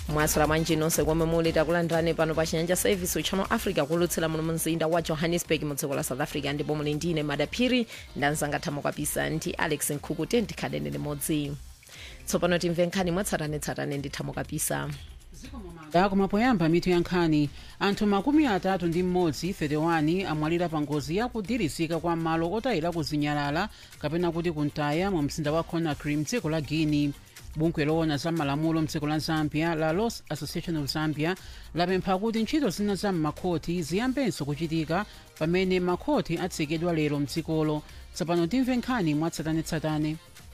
mwasula mwanji nonse komwe muli takulandirani pano pa chinyanja service channel africa kulutsira muno mumzinda wa johannesburg mu dziko la south africa ndipo muli ndine madaphiri ndanzanga thamo kapisa ndi alex nkhuku tendikhaleni limodzi tsopano timve nkhani mwatsatanetsatane ndi thamo kapisa koma poyamba mitu ya nkhani anthu makumi atatu ndi mmodzi 31 amwalira pa ngozi yakudirizika kwa malo otayira kuzinyalala kapena kuti kuntaya mu mzinda wa conakry mdziko la guinea bungwe loona za malamulo mdziko la zambia la law association of zambia lapempha kuti ntchito zina za m'makhoti ziyambenso kuchitika pamene makhoti atsekedwa lero mdzikolo tsopano timve nkhani mwatsatanetsatane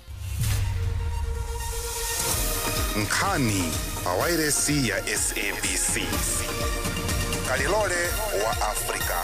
nkhani pawairesi ya sabc kalilole wa afrika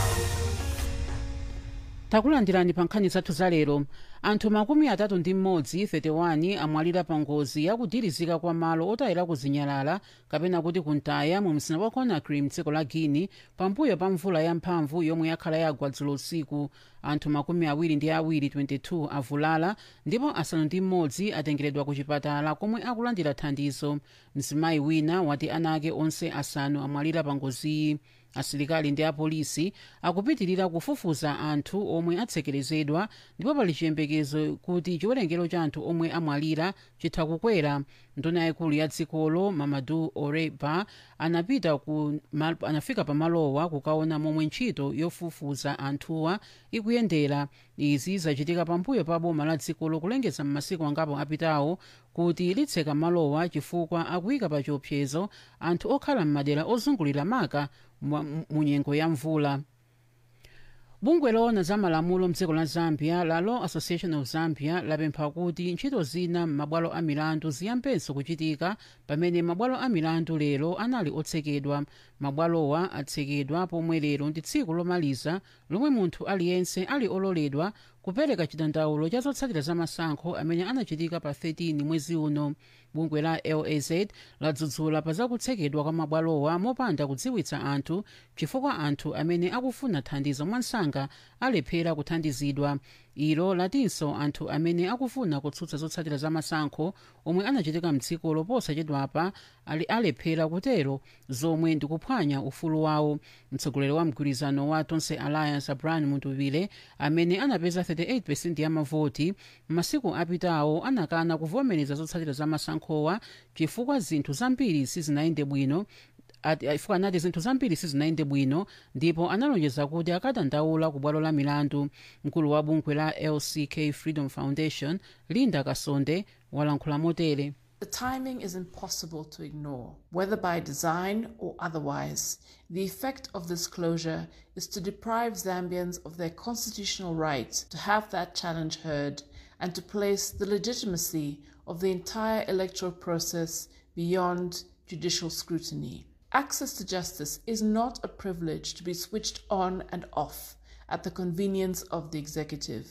takulandirani pa nkhani zathu za lero anthu makumi atatu ndi mmodzi 31 amwalira pa ngozi yakudirizika kwa malo otayira kuzinyalala kapena kuti kuntaya mu mzinda wa conakry mdziko la guinea pambuyo pa mvula yamphamvu yomwe yakhala yagwa dzulo usiku anthu makumi awiri ndi awiri 22 avulala ndipo asanu ndi mmodzi atengeredwa ku chipatala komwe akulandira thandizo mzimayi wina wati ana ake onse asanu amwalira pa ngoziyi asilikali ndi apolisi akupitirira kufufuza anthu omwe atsekerezedwa ndipo pali chiyembekezo kuti chiwerengero cha anthu omwe amwalira chitha kukwera nduna yaikulu ya dzikolo mamadu oreba anapita ku, ma, anafika pamalowa kukaona momwe ntchito yofufuza anthuwa ikuyendera izi zachitika pambuyo pa boma la dzikolo kulengeza m'masiku angapo apitawo kuti litseka malowa chifukwa akuyika pa chiopsezo anthu okhala m'madera ozungulira maka mu nyengo ya mvula bungwe loona za malamulo mdziko la zambia la law association of zambia lapempha kuti ntchito zina m'mabwalo a milandu ziyambenso kuchitika pamene mabwalo a milandu lero anali otsekedwa mabwalowa atsekedwa pomwe lero ndi tsiku lomaliza lomwe munthu aliyense ali ololedwa kupereka chidandaulo cha zotsatira za masankho amene anachitika pa 13 mwezi uno bungwe la laz ladzudzula pa zakutsekedwa kwa mabwalowa mopanda kudziwitsa anthu chifukwa anthu amene akufuna thandizo mwansanga alephera kuthandizidwa ilo latinso anthu amene akufuna kutsutsa zotsatira za masankho omwe anachitika mdzikolo posachedwapa ali alephera kutero zomwe ndikuphwanya ufulu wawo mtsogoleri wa mgwirizano wa tonse alliance abraham mutuvile amene anapeza 38 ya mavoti m'masiku apitawo anakana kuvomereza zotsatira za masankhowa chifukwa zinthu zambiri sizinayende bwino chifukwa anati zinthu zambiri sizinayende bwino ndipo analonjeza kuti akadandaula ku bwalo la milandu mkulu wa bungwe la lck freedom foundation linda kasonde walankhula motere The timing is impossible to ignore. Whether by design or otherwise, the effect of this closure is to deprive Zambians of their constitutional right to have that challenge heard and to place the legitimacy of the entire electoral process beyond judicial scrutiny. Access to justice is not a privilege to be switched on and off at the convenience of the executive.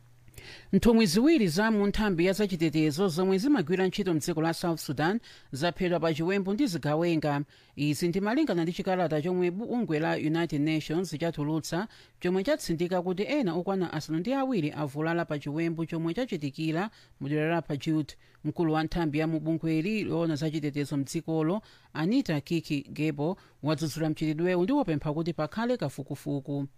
nthumwi ziwiri za mu nthambi ya zachitetezo zomwe zimagwira ntchito mdziko la south sudan zaphedwa pa chiwembu ndi zigawenga izi ndimalingana ndi chikalata chomwe bungwe la united nations chatulutsa chomwe chatsindika kuti ena okwana asanu ndi awiri avulala pa chiwembu chomwe chachitikira mu dera la pajut mkulu wa nthambi ya mu bungweli loona zachitetezo mdzikolo anita kiki gebo wadzudzula mchitidwewu ndi wapempha kuti pakhale kafukufuku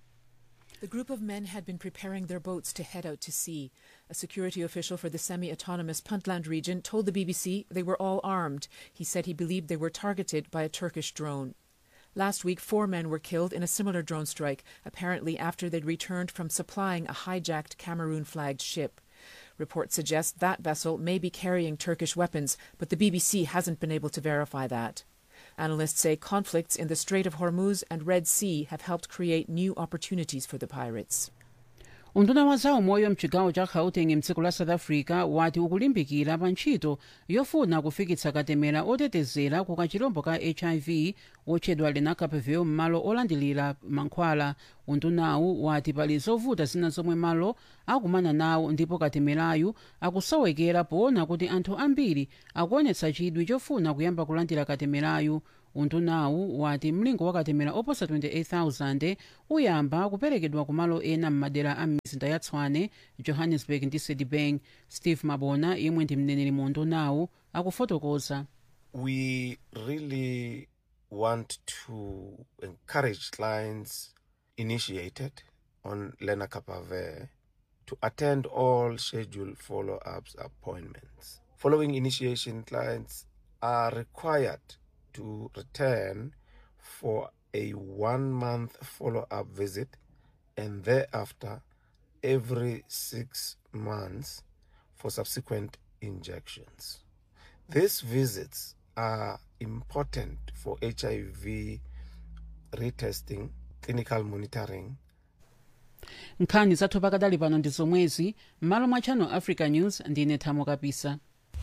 The group of men had been preparing their boats to head out to sea. A security official for the semi autonomous Puntland region told the BBC they were all armed. He said he believed they were targeted by a Turkish drone. Last week, four men were killed in a similar drone strike, apparently after they'd returned from supplying a hijacked Cameroon flagged ship. Reports suggest that vessel may be carrying Turkish weapons, but the BBC hasn't been able to verify that. Analysts say conflicts in the Strait of Hormuz and Red Sea have helped create new opportunities for the pirates. unduna wa zaumoyo mchigawo cha gauteng mdziko la south africa wati ukulimbikira pa ntchito yofuna kufikitsa katemera otetezera ku kachirombo ka hiv otchedwa lenacapavir m'malo olandilira mankhwala undunawu wati pali zovuta zina zomwe malo akumana nawo ndipo katemerayu akusowekera poona kuti anthu ambiri akuonetsa chidwi chofuna kuyamba kulandira katemerayu undunawu wati mlingo wa katemera oposa 28000 uyamba kuperekedwa ku malo ena m'madera a mizinda ya tshwane johannesburg ndi sedibeng steve mabona yemwe ndi mneneri mu undunawu akufotokoza we really want to encourage clients initiated on Lena Kapave to attend all scheduled follow ups appointments. Following initiation, clients are required to return for a one month follow up visit and thereafter every six months for subsequent injections. These visits are important for HIV retesting, clinical monitoring, nkhani zathu pakadali pano ndi zomwezi m'malo mwa channel africa news ndine thamo kapisa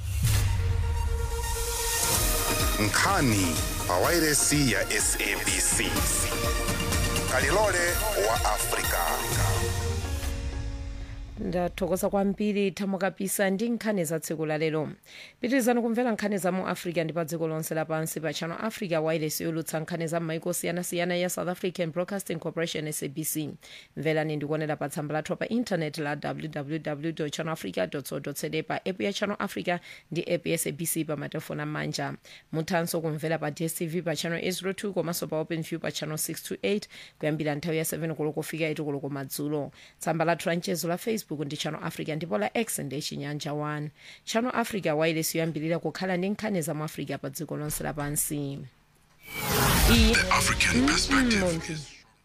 nkhani pawairesi ya sabc kalilole wa afrika ndathokoza kwambiri thamo kapisa ndi nkhani za tsiku la lero pitirizani kumvera nkhani za mu africa ndi pa dziko lonse lapansi pa channel africa wireless yolutsa nkhani za m'maiko osiyanasiyana ya south african broadcasting corporation sabc mverani ndikuonera pa tsamba lathu pa intanet la www channel africa co za pa app ya channel africa ndi app ya sabc pa matelefoni amanja muthanso kumvera pa dstv pa channel 802 komanso pa open view pa channel 628 kuyambira nthawi ya 7 koloko kufika 8 koloko madzulo tsamba lathu la mchezo la facebook ndi channel africa ndipo la x ndi chinyanja 1 channel africa wireless yoyambirira kukhala ndi nkhani za mu africa pa dziko lonse lapansi iyi african perspective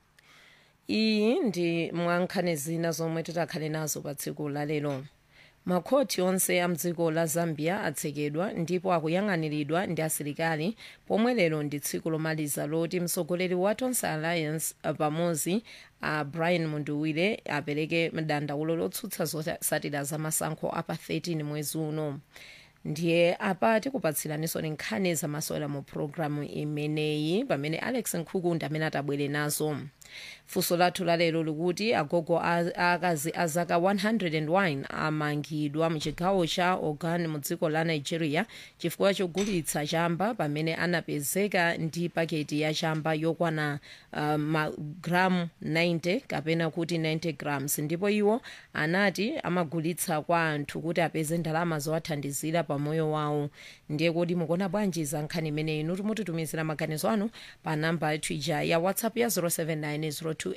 iyi ndi mwa nkhani zina zomwe titakhale nazo pa tsiku la lero makhoti onse a mdziko la zambia atsekedwa ndipo akuyang'aniridwa ndi asilikali pomwe lero ndi tsiku lomaliza loti mtsogoleri wa tonse alliance uh, pamodzi a uh, brian munduwire apereke dandaulo lotsutsa zotsatira za masankho apa 13 mwezi uno ndiye apa tikupatsiraninso nkhani zamasewera mu programu imeneyi pamene alex nkhuku ndi amene atabwere nazo funso lathu lalero likuti agogo akazi a zaka 101 amangidwa mchigawo cha ogun mu dziko la nigeria chifukwa chogulitsa chamba pamene anapezeka ndi paketi ya chamba yokwana uh, magramu 90 kapena kuti 90 grams ndipo iwo anati amagulitsa kwa anthu kuti apeze ndalama zowathandizira pa moyo wawo ndiye kuti mukuona bwanji za nkhani imeneyi inu timutitumizira maganizo anu pa namba yathu ija ya whatsapp ya 079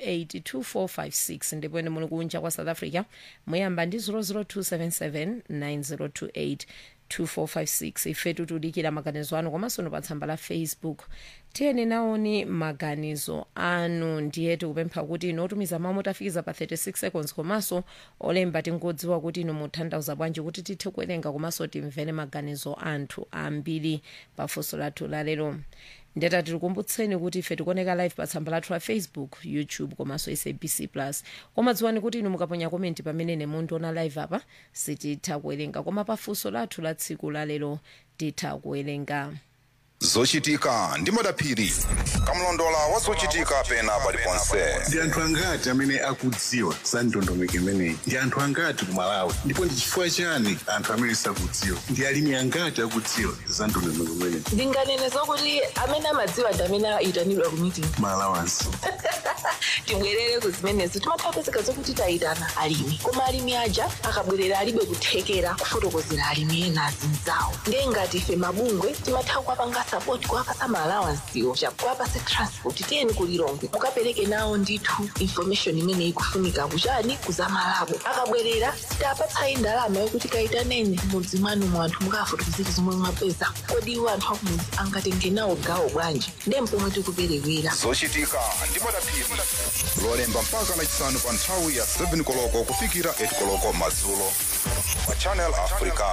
028 ndipo ine muli kunja kwa south africa muyamba ndi 00277 9028 2456 ifetu tudikira maganizo anu komanso no pa tsamba la facebook tiyeni naoni maganizo anu ndiye tikupempha kuti inu otumiza mawu motafikiza pa 36 seconds komanso olemba tingodziwa kuti inu mutanthauza bwanji kuti tithe kuwerenga komanso timvere maganizo anthu ambiri pa funso lathu lalero ndeta tikukumbutseni kuti ife tikuoneka live pa tsamba lathu la facebook youtube komanso sabc plus koma dziwani kuti inu mukaponya komenti pamene ine mundiona live apa sititha kuwerenga koma pa funso lathu la tsiku lalero titha kuwerenga zochitika ndi madaphiri kamlondola wa zochitika pena paliponse ndi anthu angati amene akudziwa za ndondomeko imeneyi ndi anthu angati ku malawi ndipo ndi chifukwa chani anthu amene sakudziwa ndi alimi angati akudziwa za ndondomeko imeneyi ndinganene zokuti amene amadziwa ndi amene ayitanidwa ku meeting malawanso tibwerere ku zimenezo timatha kupezeka zokuti tayitana alimi koma alimi aja akabwerera alibe kuthekera kufotokozera alimi ena azinzawo ndiye ngati ife mabungwe timatha kuwapanga sapoti kuwapasa maalawansiwo chakuwapase transport tiyeni kulilongwe mukapereke nawo ndithu information imene ikufunika kuchani kuzamalabo akabwerera sitapatsayi ndalama yokuti kayitaneni mudzi mwanu mu anthu mukafotokozera zomwe mwapeza kodi iwo anthu akumudzi angatenge nawo gawo bwanji ndiye mpomwe tikuperewera zochitika ndi madaphiri lolemba mpaka lachisanu pa nthawi ya 7 koloko kufikira 8 koloko madzulo pa channel africa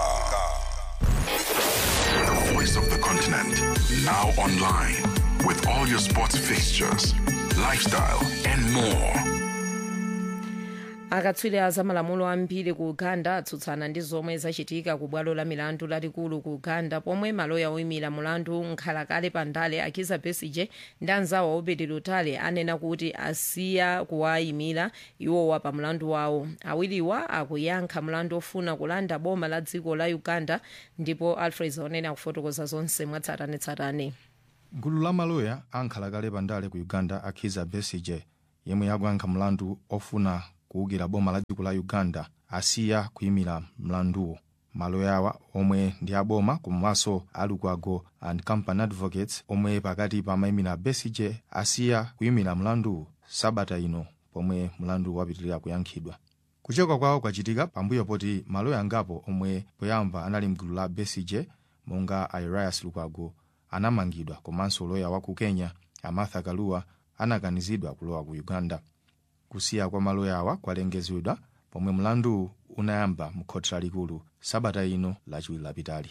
The voice of the continent. Now online with all your sports fixtures, lifestyle, and more. akatswiri a zamalamulo ambiri ku uganda atsutsana ndi zomwe zachitika ku bwalo la milandu lalikulu ku uganda pomwe maloya oyimira mulandu nkhalakale pandale akiza besige ndi anzawo obedi lutale anena kuti asiya kuwayimira iwowa pa mlandu wawo awiriwa akuyankha mlandu ofuna kulanda boma la dziko la uganda ndipo alfred zaonene akufotokoza zonse mwatsatanetsatane gulu la maloya ankhalakale pandale ku uganda akhiza besige yemwe yakuyankha mlandu ofuna kuwukira boma la dziko la uganda asiya kuyimira mlanduwo maloya awa omwe ndi aboma komanso a lukwago and company advocates omwe pakati pamayimira besige asiya kuyimira mlandu sabata ino pomwe mlandu wapitirira kuyankhidwa kuchoka kwawo kwachitika pambuyo poti maloya angapo omwe poyamba anali mgulu la besige monga a elias lukwago anamangidwa komanso loya wa ku kenya amartha kalua anakanizidwa kulowa ku uganda kusiya kwa maloya awa kwalengezedwa pomwe mlandu unayamba mu khoti lalikulu sabata ino lachiwiri lapitali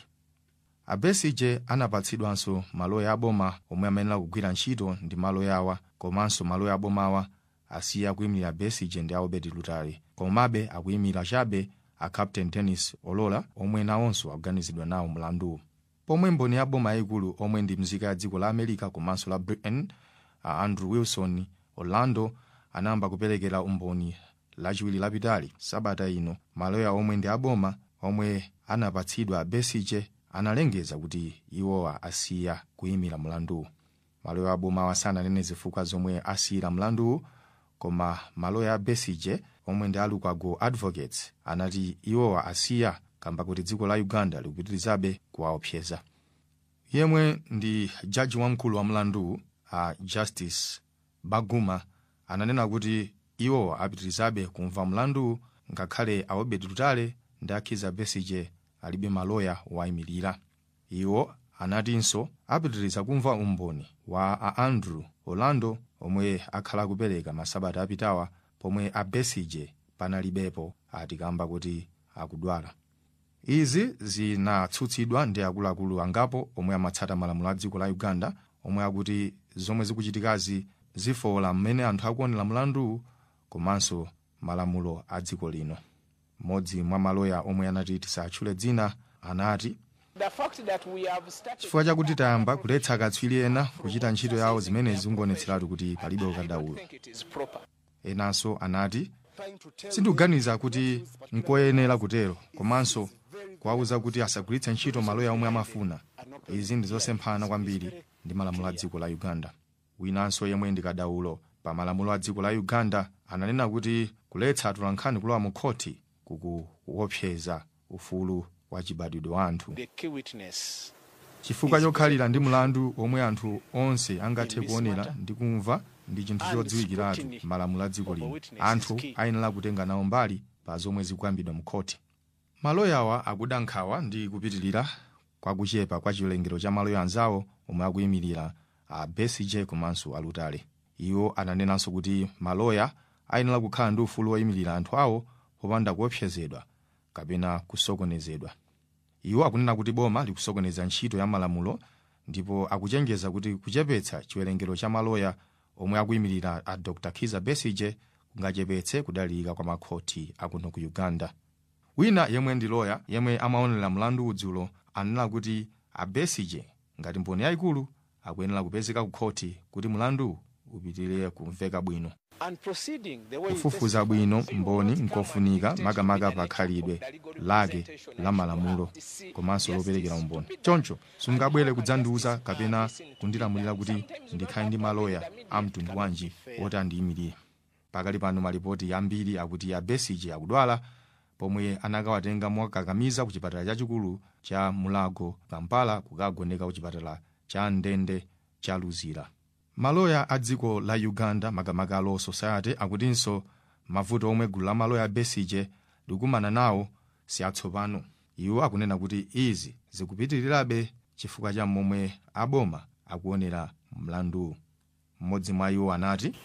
abesije anapatsidwanso maloya aboma omwe amayenera kugwira ntchito ndi maloya awa komanso maloya abomawa asiya kuyimira besije ndi albert lutale komabe akuyimira chabe a captain dennis olola omwe nawonso akuganizidwa nawo mlanduwu pomwe mboni ya boma yayikulu omwe ndi mzika ya dziko la america komanso la britain a andrew wilson orlando anayamba kuperekera umboni lachiwiri lapitali sabata ino maloya omwe ndi aboma omwe anapatsidwa besije analengeza kuti iwowa asiya kuyimira mlanduwu maloya abomawa sananene zifukwa zomwe asiyira mlanduwu koma maloya a besije omwe ndi alukwago advocates anati iwowa asiya kamba kuti dziko la uganda likupitirizabe kuwaopseza yemwe ndi jaji wamkulu wa mlanduwu a justice baguma ananena kuti iwowa apitirizabe kumva mlanduwu ngakhale a obed lutale ndi akhiza besije alibe maloya wayimirira iwo anatinso apitiriza kumva umboni wa a andrew orlando omwe akhala kupereka masabata apitawa pomwe a besije panalibepo atikamba kuti akudwala izi zinatsutsidwa ndi akuluakulu angapo omwe amatsata malamulo a dziko la uganda omwe akuti zomwe zikuchitikazi zifowola mmene anthu akuonera mlanduwu komanso malamulo a dziko lino mmodzi mwa maloya omwe anati tisatchule dzina anati chifukwa chakuti tayamba kuletsa akatswiri ena kuchita ntchito yawo zimenezi zingonetseratu kuti palibe ukadaulo enanso anati sindikuganiza kuti nkoyenera kutero komanso kuwawuza kuti asagwiritse ntchito maloya omwe amafuna izi ndi zosemphana kwambiri ndi malamulo a dziko la uganda winanso yemwe ndi kadaulo pa malamulo a dziko la uganda ananena kuti kuletsa atolankhani kulowa mu khoti kukuopseza ufulu wa chibadwidwe wa anthu chifukwa chokhalira ndi mlandu omwe anthu onse angathe kuonera ndi kumva ndi chinthu chodziwikiratu malamulo a dziko lino anthu ayenera kutenga nawo mbali pa zomwe zikuyambidwa mu khoti maloyawa akuda nkhawa ndi kupitirira kwakuchepa kwa chiwerengero cha maloya anzawo omwe akuyimirira a besije komanso alutale iwo ananenanso kuti maloya ayenera kukhala ndi ufulu woyimirira anthu awo popanda kuopsezedwa kapena kusokonezedwa iwo akunena kuti boma likusokoneza ntchito ya malamulo ndipo akuchenjeza kuti kuchepetsa chiwerengero cha maloya omwe akuyimirira a dr kiza besige kungachepetse kudalirika kwa makhoti akuno ku uganda wina yemwe ndi loya yemwe amaonera mlandu udzulo anena kuti a besige ngati mboni yayikulu akuyenera kupezeka ku khoti kuti mlandu upitirire kumveka bwino kufufuza bwino mboni nkofunika makamaka pa khalidwe lake la malamulo komanso loperekera umboni choncho sungabwere kudzandiuza kapena kundilamulira kuti ndikhale ndi maloya a mtundu wanji woti andiyimirire pakali pano malipoti ambiri akuti a besige akudwala pomwe anakawatenga mwakakamiza ku chipatala chachikulu cha mulago kampala kukagoneka ku chipatala cha ndende cha luzira maloya a dziko la uganda makamaka law society akutinso mavuto omwe gulu la maloya a besige likumana nawo si atsopano iwo akunena kuti izi zikupitirirabe chifukwa cha momwe aboma akuonera mlanduwu mmodzi mwa iwo anati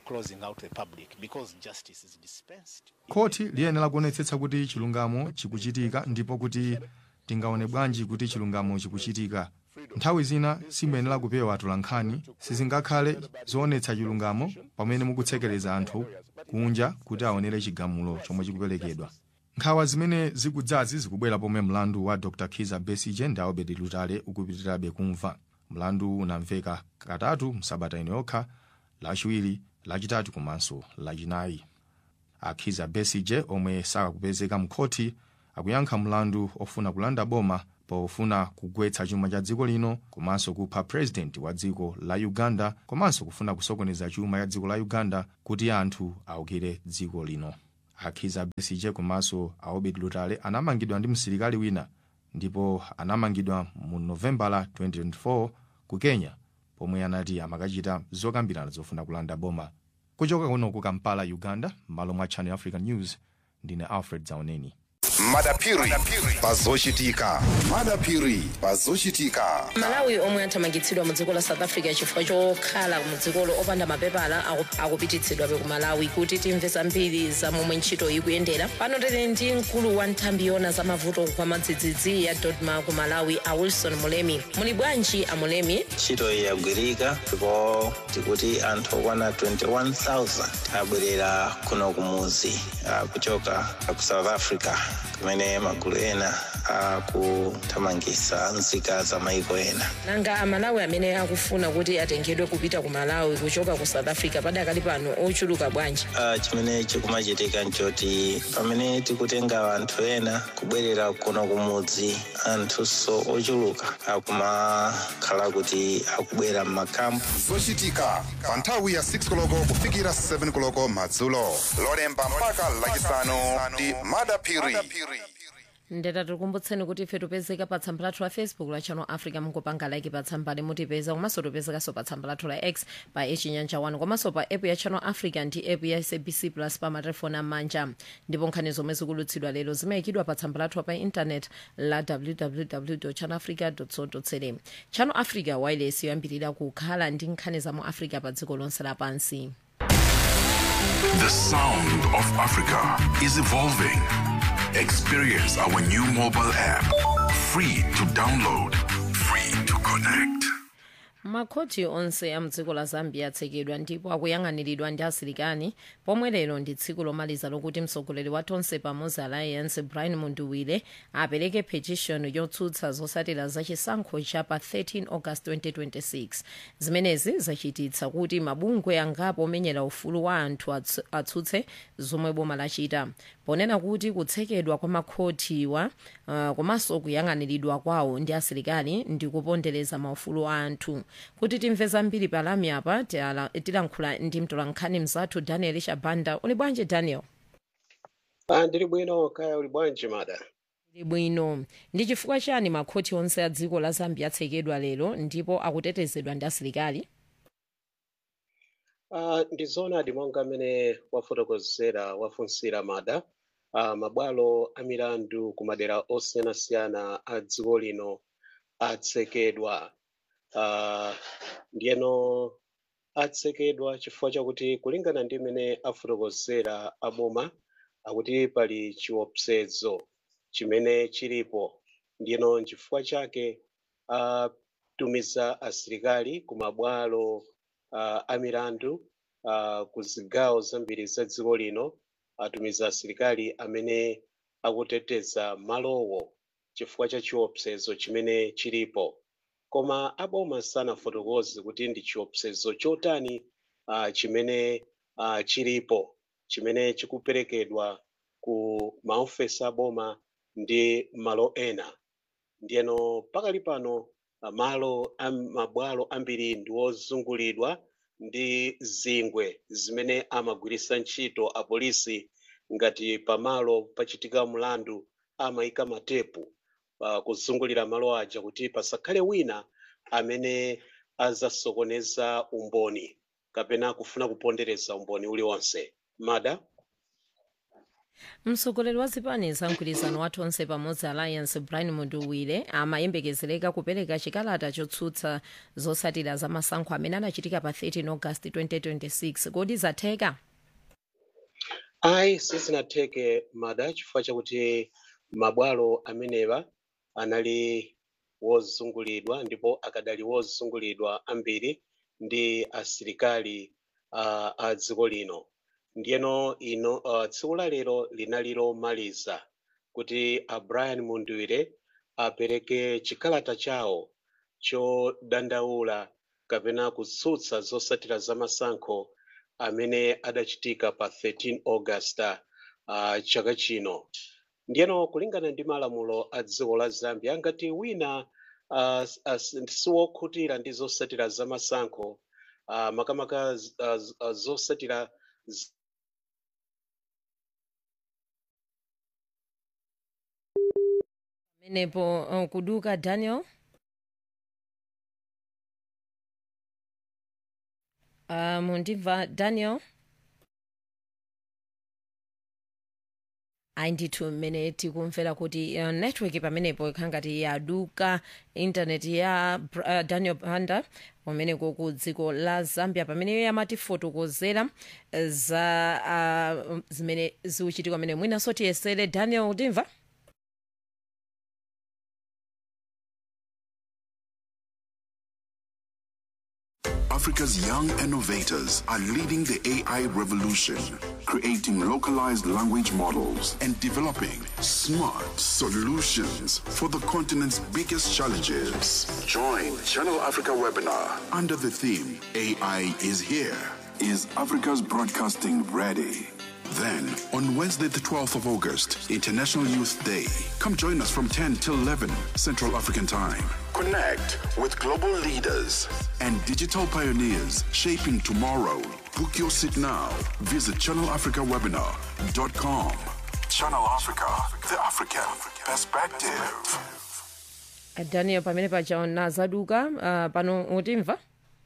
khoti liyenera kuonetsetsa kuti chilungamo chikuchitika ndipo kuti tingaone bwanji kuti chilungamo chikuchitika nthawi zina simuyenera kupewa atolankhani sizingakhale zoonetsa chilungamo pamene mukutsekereza anthu kunja kuti aonere chigamulo chomwe chikuperekedwa nkhawa zimene zikudzazi zikubwera pomwe mlandu wa dr kiza besige ndi albert lutale ukupitirirabe kumva mlandu unamveka katatu msabata ino yokha lachiwiri lachitatu komanso lachinayi akhiza besige omwe sakupezeka mkhoti akuyankha mlandu ofuna kulanda boma pofuna kugwetsa chuma cha dziko lino komanso kupha purezidenti wa dziko la uganda komanso kufuna kusokoneza chuma cha dziko la uganda kuti anthu awukire dziko lino akhiza besije komanso a obed lutale anamangidwa ndi msilikali wina ndipo anamangidwa mu novembala 2024 ku kenya pomwe anati amakachita zokambirana zofuna kulanda boma kuchoka kuno ku kampala uganda m'malo mwa channel african news ndine alfred zauneni madapiri pazochitika madapiri pazochitika malawi omwe athamangitsidwa mu dziko la south africa chifukwa chokhala mu dzikolo opanda mapepala aku- akupititsidwabe ku malawi kuti timve zambiri za momwe ntchito ikuyendera pano tili ndi mkulu wa nthambi yona za mavuto kwa madzidzidzi ya dodma ku malawi a wilson mulemi muli bwanji a mulemi ntchito iyi yagwirika ndipo tikuti anthu okwana 21000 abwerera kuno kumuzi ah, kuchoka ku south africa kumene magulu ena akuthamangitsa nzika za maiko ena nanga amalawi amene akufuna kuti atengedwe kupita ku malawi kuchoka ku south africa padakali pano ochuluka bwanji Ah, chimene chikumachitika nchoti pamene tikutenga anthu ena kubwerera kuno kumudzi anthunso ochuluka akumakhala kuti akubwera m'makampu zochitika pa nthawi ya 6 koloko kufikira 7 koloko madzulo lolemba mpaka lachisanu ndi madapiri ndeta tikumbutseni kuti ife tipezeka pa tsamba lathu la facebook la channel africa mungopanga like pa tsamba limutipeza komanso tipezekanso pa tsamba lathu la x pa echinyanja 1 komanso pa app ya channel africa ndi app ya sabc plus pa matelefoni amanja ndipo nkhani zomwe zikulutsidwa lero zimayikidwa pa tsamba lathu pa intanet la www channel africa co za channel africa wireless yoyambirira kukhala ndi nkhani za mu africa pa dziko lonse lapansi The sound of Africa is evolving. Experience our new mobile app. Free to download, free to connect. makhoti onse a mdziko la zambia atsekedwa ndipo akuyang'aniridwa ndi asilikali pomwe lero ndi tsiku lomaliza lokuti mtsogoleri wa tonse pamodzi alliance brian munduwile apereke petition yotsutsa zotsatira za chisankho cha pa 13 august 2026 zimenezi zachititsa kuti mabungwe angapo omenyera ufulu wa anthu atsu- atsutse zomwe boma lachita ponena kuti kutsekedwa kwa makhotiwa uh, komanso kuyang'aniridwa kwawo ndi asilikali ndi kupondereza maufulu a anthu kuti timve zambiri palami apa tiala- tilankhula ndi mtolankhani mzathu daniel shabanda uli bwanji daniel Ah, ndili bwino kaya uli bwanji mada uli bwino ndi chifukwa chani makhoti onse a dziko la zambia atsekedwa lero ndipo akutetezedwa ndi asilikali Ah, ndi zoonadi monga amene wafotokozera wafunsira mada ah, mabwalo a milandu ku madera osiyanasiyana a dziko lino atsekedwa Ah, ndiyeno atsekedwa chifukwa chakuti kulingana ndi mmene afotokozera aboma akuti pali chiopsezo chimene chilipo ndiyeno nchifukwa chake atumiza asilikali ku mabwalo uh, a milandu uh, ku zigawo zambiri za dziko lino atumiza asilikali amene akuteteza malowo chifukwa cha chiopsezo chimene chilipo koma aboma sanafotokoze kuti ndi chiopsezo chotani uh, chimene uh, chilipo chimene chikuperekedwa ku maofesi aboma ndi malo ena ndiyeno pakali pano ah, malo a mabwalo ambiri ndi ozungulidwa ndi zingwe zimene amagwiritsa ntchito apolisi ngati pamalo pachitika mlandu amayika matepu uh, kuzungulira malo aja kuti pasakhale wina amene azasokoneza umboni kapena kufuna kupondereza umboni uliwonse mada mtsogoleri wa zipani za mgwirizano wa tonse pamodzi alliance brian munduwile amayembekezereka kupereka chikalata chotsutsa zotsatira za masankho amene anachitika pa 13 august 2026 kodi zatheka ayi sizinatheke mada chifukwa chakuti mabwalo amenewa anali wozungulidwa ndipo akadali wozungulidwa ambiri ndi asilikali uh, a dziko lino ndiyeno ino uh, tsiku la lero linali lomaliza kuti a brian munduwire apereke chikalata chawo chodandaula kapena kutsutsa zotsatira za masankho amene adachitika pa 13 august uh, chaka chino ndiyeno kulingana ndi malamulo a dziko la zambia ngati wina uh, siwokhutira ndi zotsatira za masankho uh, makamaka uh, zotsatira menepo uh, kuduka daniel uh, mundimva daniel ayi ndithu mmene tikumvera kuti uh, network pamenepo ikhala ngati yaduka intaneti ya uh, daniel banda umeneko ku dziko la zambia pamene amatifotokozera uh, za uh, zimene zikuchitika pamene mwinanso tiyesere daniel utimva Africa's young innovators are leading the AI revolution, creating localized language models and developing smart solutions for the continent's biggest challenges. Join Channel Africa webinar under the theme AI is here. Is Africa's broadcasting ready? Then, on Wednesday, the 12th of August, International Youth Day, come join us from 10 till 11 Central African Time. Connect with global leaders and digital pioneers shaping tomorrow. Book your seat now. Visit channelafricawebinar.com. Channel Africa, the African perspective. Uh, daniel pamene pachaona zaduka uh, pano utimva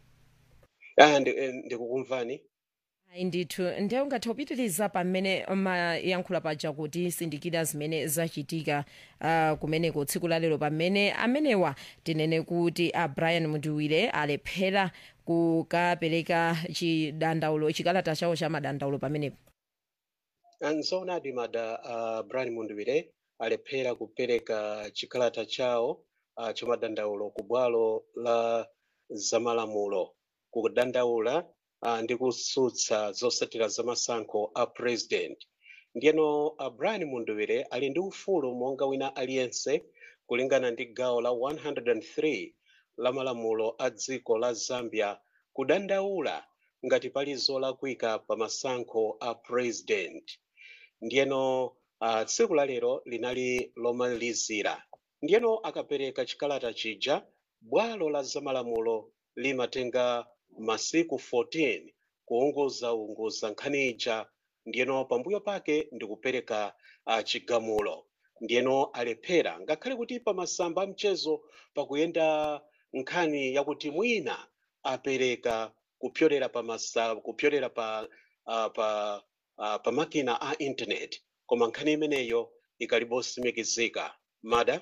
Ah, ndi- eh, ndikukumvani ayi ndithu ndiye ungathe kupitiriza pamene mayankhula paja kuti sindikira zimene zachitika uh, kumeneko tsiku lalero pamene amenewa tinene kuti a brian mudiwire alephera kukapereka chidandaulo chikalata chawo cha madandaulo pamenepo nzoonadi mada uh, brian munduwire alephera kupereka chikalata chawo uh, chamadandaulo ku bwalo la zamalamulo kudandaula uh, ndi kutsutsa zotsatira zamasankho a president ndiyeno uh, brian munduwire ali ndi ufulu monga wina aliyense kulingana ndi gawo la 103 la malamulo a dziko la zambia kudandaula ngati pali zolakwika pa masankho a president ndiyeno uh, tsiku la lero linali lomalizira ndiyeno akapereka chikalata chija bwalo la zamalamulo limatenga masiku 14 kuunguzaunguza nkhani ija ndiyeno pambuyo pake ndikupereka uh, chigamulo ndiyeno alephera ngakhale kuti pa masamba a mchezo pakuyenda nkhani yakuti mwina apereka kupyolera pa masa kupyolera pa uh, pa uh, pa makina a internet koma nkhani imeneyo ikalibosimikizika mada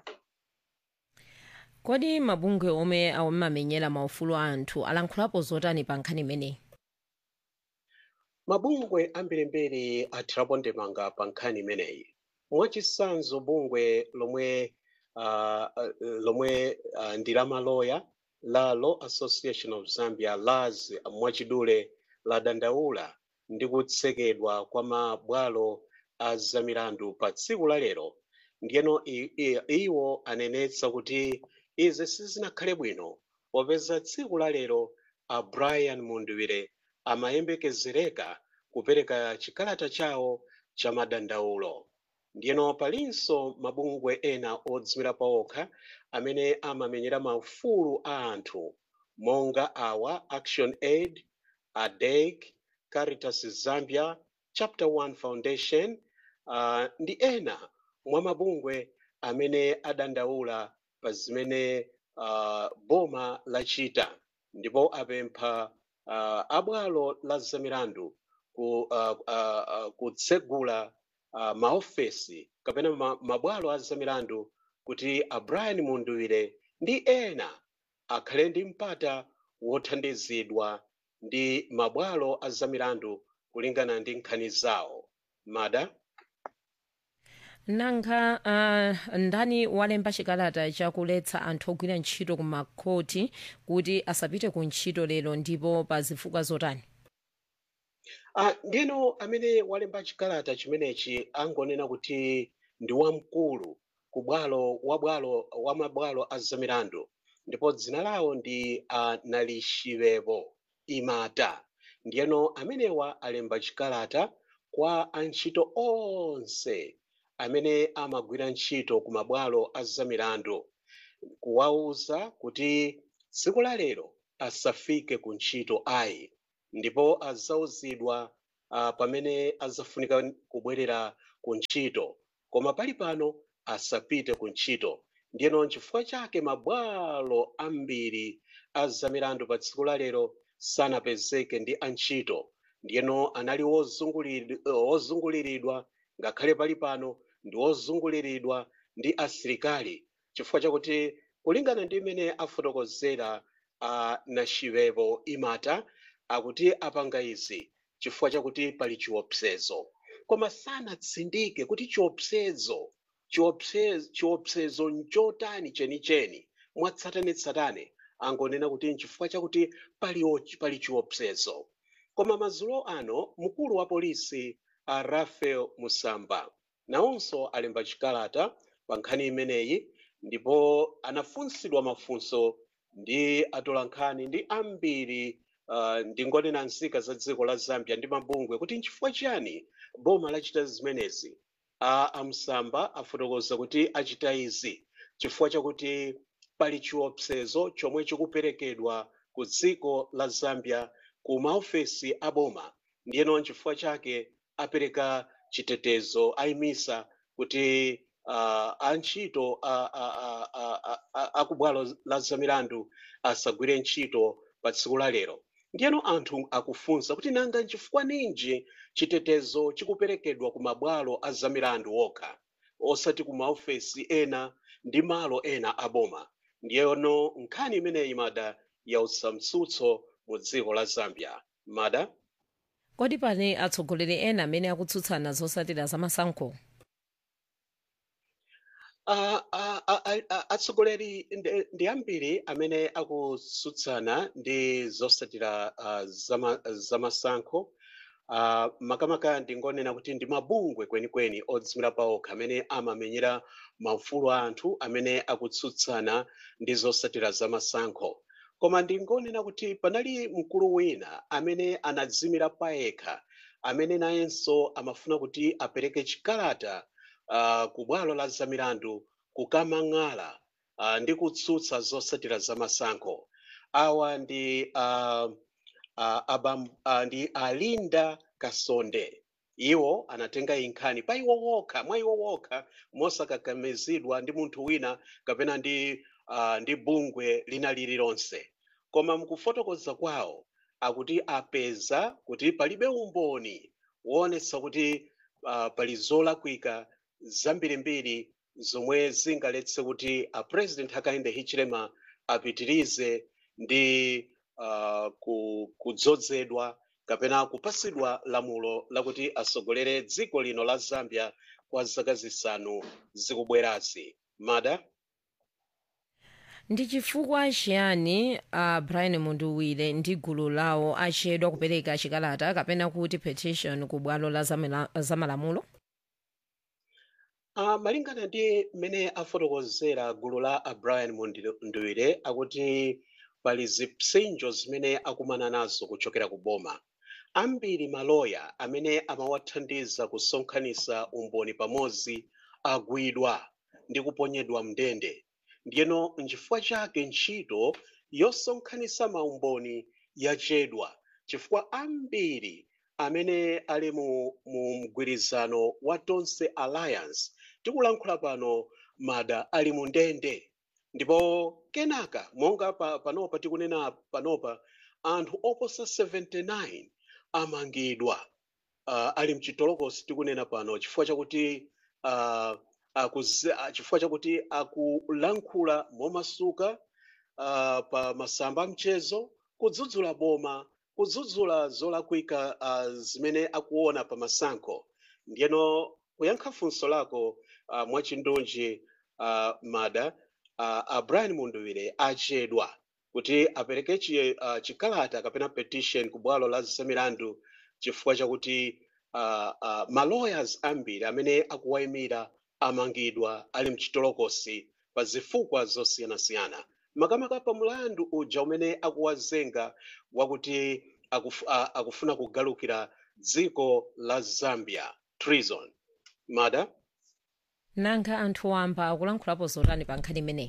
kodi mabungwe omwe amamenyera maufulu a anthu alankhulapo zotani pa nkhani imeneyi mabungwe ambirimbiri athirapo ndemanga pa nkhani imeneyi mwachitsanzo bungwe lomwe uh, uh, lomwe uh, ndi la maloya la law association of zambia las mwachidule ladandaula ndi kutsekedwa kwa mabwalo a zamilandu pa tsiku la lero ndiyeno i- i- iwo anenetsa kuti izi sizinakhale bwino popeza tsiku la lero a brian munduwire amayembekezereka kupereka chikalata chawo cha madandaulo ndiyeno palinso mabungwe ena odzimira paokha amene amamenyera maufulu a anthu monga awa action aid adec caritas zambia chapter 1 foundation uh, ndi ena mwa mabungwe amene adandaula pa zimene uh, boma lachita ndipo apempha uh, abwalo la zamilandu ku, uh, uh, uh, kutsegula uh, maofesi kapena ma, mabwalo a zamilandu kuti a brian munduwire ndi ena akhale ndi mpata wothandizidwa ndi mabwalo a zamilandu kulingana ndi nkhani zawo mada nanga uh, ndani walemba chikalata chakuletsa anthu ogwira ntchito ku makhoti kuti asapite ku ntchito lero ndipo pa zifukwa zotani Ah, ndino amene walemba chikalata chimenechi angonena kuti ndi wamkulu ku bwalo wa bwalo wa mabwalo a zamilandu ndipo dzina lawo ndi uh, nalishivepo imata ndiyeno amenewa alemba chikalata kwa antchito onse amene amagwira ntchito ku mabwalo a zamilandu kuwawuza kuti tsiku la lero asafike ku ntchito ayi ndipo azawuzidwa uh, pamene azafunika kubwerera ku ntchito koma pali pano asapite ku ntchito ndiyeno nchifukwa chake mabwalo ambiri a zamilandu pa tsiku la lero sanapezeke ndi antchito ndiyeno anali wozunguliri- eh, wozunguliridwa ngakhale pali pano ndi wozunguliridwa ndi asilikali chifukwa chakuti kulingana ndi imene afotokozera a nachivepo imata akuti apanga izi chifukwa chakuti pali chiopsezo koma sanatsindike kuti chiopsezo chiopsezo chiopsezo nchotani chenicheni mwatsatanetsatane angonena kuti nchifukwa chakuti pali ochi- pali chiopsezo koma madzulo ano mkulu wa polisi a rafael musamba nawonso alemba chikalata pa nkhani imeneyi ndipo anafunsidwa mafunso ndi atolankhani ndi ambiri uh, ndi ngonena nzika za dziko la zambia ndi mabungwe kuti nchifukwa chiyani boma lachita zimenezi a amsamba afotokoza kuti achita izi chifukwa chakuti pali chiopsezo chomwe chikuperekedwa ku dziko la zambia ku maofesi a boma ndiyeno nchifukwa chake apereka chitetezo ayimisa kuti uh, antchito a- a- a- a- a- a- akubwalo la zamilandu asagwire ntchito pa tsiku la lero ndiyeno anthu akufunsa kuti nanga nchifukwa ninji chitetezo chikuperekedwa ku mabwalo a zamilandu okha osati ku maofesi ena ndi malo ena a boma ndiyeno nkhani imeneyi mada yautsa mtsutso mu dziko la zambia mada kodi pane atsogoleri ena amene akutsutsana zotsatira zamasankho Ah, ah, ah, ah, ah, atsogoleri ndi- ndi ambiri amene akutsutsana ndi zotsatira ah, zama- zamasankho Ah, makamaka ndingonena kuti ndi mabungwe kwenikweni odzimira pawokha amene amamenyera maufulu a anthu amene akutsutsana ndi zotsatira zamasankho koma ndingonena kuti panali mkulu wina amene anadzimira payekha amene nayenso amafuna kuti apereke chikalata uh, ku bwalo la zamilandu kukamang'ala uh, ndi kutsutsa zotsatira zamasankho awa ndi uh, uh, abam, uh, ndi alinda kasonde iwo anatenga inkhani pa iwo wokha mwa iwo wokha mosakakamizidwa ndi munthu wina kapena ndi uh, ndi bungwe lina lililonse koma mukufotokoza kwawo akuti apeza kuti palibe umboni woonetsa kuti uh, pali zolakwika zambirimbiri zomwe zingaletse kuti a president hakainde hichilema apitirize ndi uh, ku- kudzozedwa kapena kupasidwa lamulo lakuti asogolere dziko lino la zambia kwa zaka zisanu zikubwerazi mada ndi chifukwa chiyani uh, brian munduwire ndi gulu lawo achedwa kupereka chikalata kapena kuti petition ku bwalo la zamala- zamalamulo Uh, malingana ndi mmene afotokozera gulu la a brian munduwire akuti pali zipsinjo zimene akumana nazo kuchokera ku boma ambiri maloya amene amawathandiza kusonkhanitsa umboni pamodzi agwidwa ndi kuponyedwa mndende ndiyeno nchifukwa chake ntchito yosonkhanitsa maumboni yachedwa chifukwa ambiri amene ali mu, mu mgwirizano wa tonse alliance tikulankhula pano mada ali mu ndende ndipo kenaka monga pa, panopa tikunena panopa anthu oposa 79 amangidwa uh, ali mchitolokosi tikunena pano chifukwa chakuti uh, akuze, ah, chifukwa chakuti akulankhula momasuka uh, pa masamba a mchezo kudzudzula boma kudzudzula zolakwika uh, zimene akuona pa masankho ndiyeno kuyankha funso lako uh, mwachindunji uh, mada uh, a brian munduwire achedwa kuti apereke chi, uh, chikalata kapena petition ku bwalo la zamilandu chifukwa chakuti uh, uh, malawyers ambiri amene akuwayimira amangidwa ali mchitolokosi pa zifukwa zosiyanasiyana makamaka pa mlandu uja umene akuwazenga wakuti akuf, uh, akufuna kugalukira dziko la zambia treason mada nanga anthu wamba akulankhulapo zotani pa nkhani imeneyi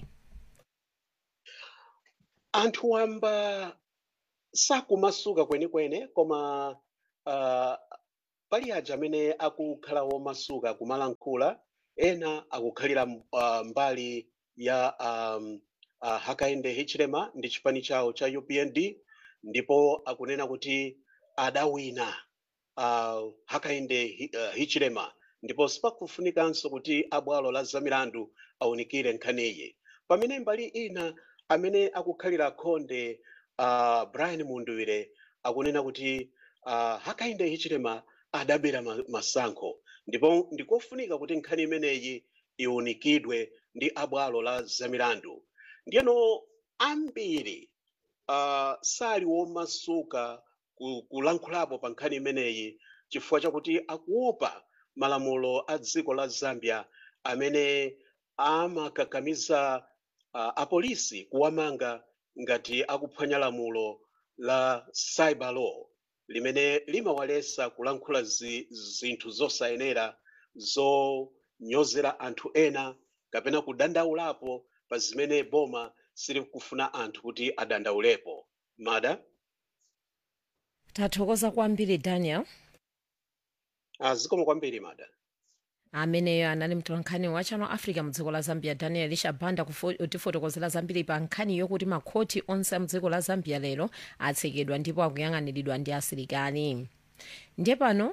anthu wamba sakumasuka kwenikweni koma uh, pali aja amene akukhala womasuka kumalankhula ena akukhalira uh, mbali ya um, uh, hakainde hichilema ndi chipani chawo cha upnd ndipo akunena kuti adawina uh, hakainde hi- uh, hichilema ndipo sipakufunikanso kuti abwalo la zamilandu awunikire nkhaniyi pamene mbali ina amene akukhalira khonde uh, brian munduwire akunena kuti uh, hakainde hichilema adabera ma- masankho ndipo ndikofunika kuti nkhani imeneyi iwunikidwe ndi abwalo la zamilandu ndiyeno ambiri uh, sali womasuka ku- kulankhulapo pa nkhani imeneyi chifukwa chakuti akuopa malamulo a dziko la zambia amene amakakamiza uh, apolisi kuwamanga ngati akuphwanya lamulo la cyber law limene limawalesa kulankhula zi, zinthu zosayenera zonyozera anthu ena kapena kudandaulapo pa zimene boma silikufuna anthu kuti adandaulepo mada tathokoza kwambiri daniel uh, zikomo kwambiri mada ameneyo anali mtolankhani wa channel africa mdziko la zambia daniel shabanda kutifotokozera zambiri pa nkhani yokuti makhoti onse a mdziko la zambia lero atsekedwa ndipo akuyang'aniridwa ndi asilikali ndiye pano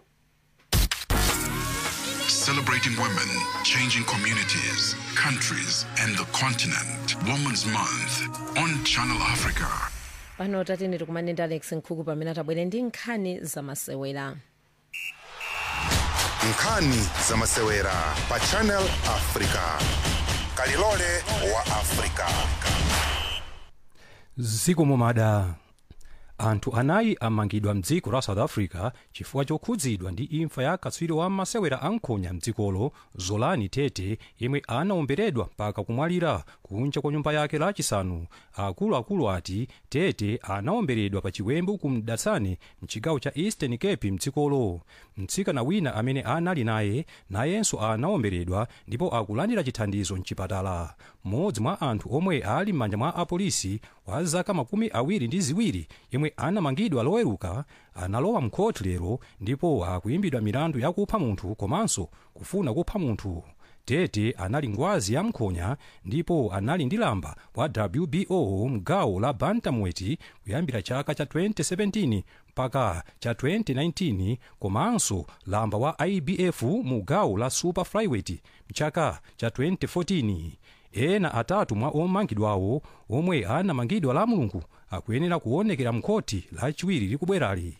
Celebrating women, changing communities, countries, and the continent. Women's Month on Channel Africa. pano tatene tikumane ndi alex nkhuku pamene atabwere ndi nkhani zamasewera nkhani zamasewera pa channel africa kalilole wa africa zikomo mada anthu anayi amangidwa mdziko la south africa chifukwa chokhudzidwa ndi imfa ya katswiri wa masewera ankhonya mdzikolo zolani tete yemwe anaomberedwa mpaka kumwalira kunja kwa nyumba yake lachisanu akuluakulu ati tete anaomberedwa pa chiwembu ku mdatsane mchigawo cha eastern cape mdzikolo mtsikana wina amene anali naye nayenso anaomberedwa ndipo akulandira chithandizo mchipatala mmodzi mwa anthu omwe ali m'manja mwa apolisi wa zaka makumi awiri ndi ziwiri yemwe anamangidwa loweruka analowa mkhoti lero ndipo akuyimbidwa milandu yakupha munthu komanso kufuna kupha munthu tete anali ngwazi ya mkhonya ndipo anali ndi lamba wa wbo mgawo la bantamweti kuyambira chaka cha 2017 mpaka cha 2019 komanso lamba wa ibf mu gawo la super flyweight mchaka cha 2014 ena atatu mwa omangidwawo omwe anamangidwa la mulungu akuyenera kuonekera mkhoti lachiwiri likubwerali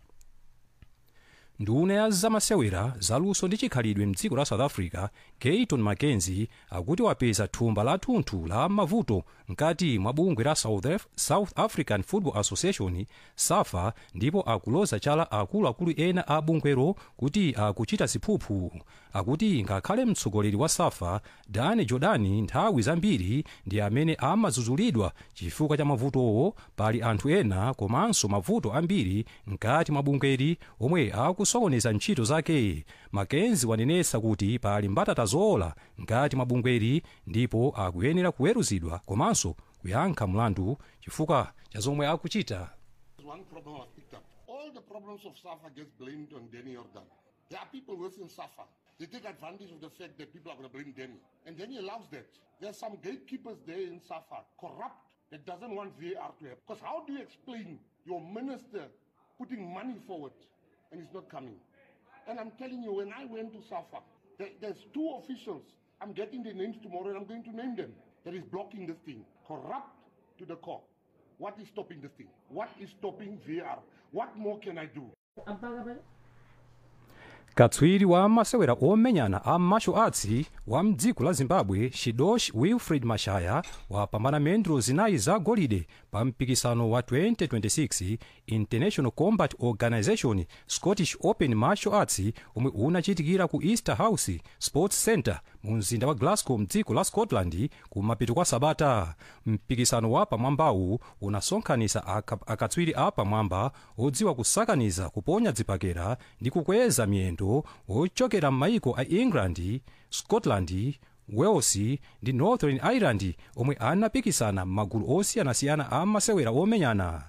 nduna ya zamasewera zaluso ndi chikhalidwe mdziko la south africa gayton mackenzie akuti wapeza thumba la thunthu la mavuto mkati mwa bungwe la south, Af south african football association safa ndipo akuloza chala akuluakulu ena a bungwero kuti akuchita ziphuphu akuti ngakhale mtsogoleri wa safa dani jordani nthawi zambiri ndi amene amadzudzulidwa chifukwa cha mavutowo pali anthu ena komanso mavuto ambiri mkati mwa bungweri omwe akusokoneza ntchito zake makenzi wanenetsa kuti pali mbatata zowola mkati mwa bungweri ndipo akuyenera kuweruzidwa komanso kuyankha mlandu chifukwa cha zomwe akuchita One problem I've picked up. All the problems of SAFA gets blamed on Danny Jordan. There are people within SAFA. They take advantage of the fact that people are going to blame Danny. And Danny allows that. There's some gatekeepers there in SAFA, corrupt, that doesn't want VAR to happen. Because how do you explain your minister putting money forward and it's not coming? And I'm telling you, when I went to SAFA, there, there's two officials. I'm getting their names tomorrow and I'm going to name them. That is blocking this thing. Corrupt to the core. What is stopping this thing? What is stopping VAR? What more can I do? katswiri wa masewera omenyana a martial arts wa mdziko la zimbabwe shidosh wilfred mashaya wapambana mendulo zinayi za golide pa mpikisano wa 2026 international combat organization scottish open martial arts omwe unachitikira ku easter house sports center mu mzinda wa glasgow mdziko la scotland kumapeto kwa sabata mpikisano wa pamwambawu unasonkhanitsa aka- akatswiri a pamwamba odziwa kusakaniza kuponya dzipakera ndi kukweza miyendo ochokera m'mayiko a england scotland wales ndi northern ireland omwe anapikisana m'magulu osiyanasiyana a masewera omenyana